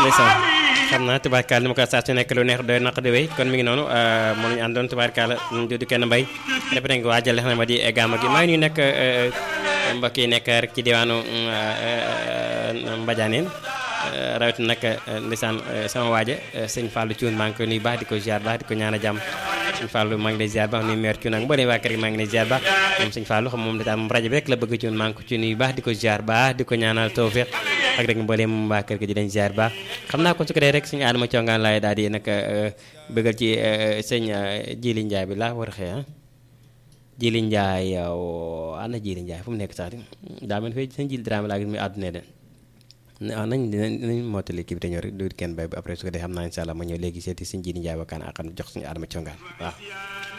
ndeysaan xam naa tubaarkaal ni ma ko saa su nekk lu neex doy naq di wéy kon mi ngi noonu moo ñu àndoon tubaarkaal dudu kenn mbay def nañ ko waajal xam ne ma di gàmmu gi maa ngi nuyu nag mbokk yi nekk rek ci diwaanu Mbadianeen rawatina nag ndeysaan sama waaja sëñ Fallou Thioune maa ngi koy nuyu baax di ko ziar baax di ko ñaan a jàmm sëñ Fallou maa ngi lay ziar baax nuyu maire Thioune ak mbooleem waa kër gi maa ngi lay ziar baax moom sëñ Fallou xam moom daal moom rajo bi rek la bëgg Thioune maa ngi ko ci nuyu baax di ko ziar baax di ko ñaanal tawfiq ak rek mbooleem waa kër gi di leen ziar baax xam naa kon su ko dee rek sëñ Adama Thiongaan laay daal di nag bëggal ci sëñ Jili Ndiaye bi laa war a xëy ah Jili Ndiaye yow ana Jili Ndiaye fu mu nekk sax daa mel fii sëñ Jili Dramé laa gis muy àdduna de waaw nañ nañ mottali kii bi te ñëw rek du kenn bay ba après su ko dee xam naa incha allah ma ñëw léegi seeti sëñ Jili Ndiaye wakkaan ak xam jox suñu Adama Thiongaan waaw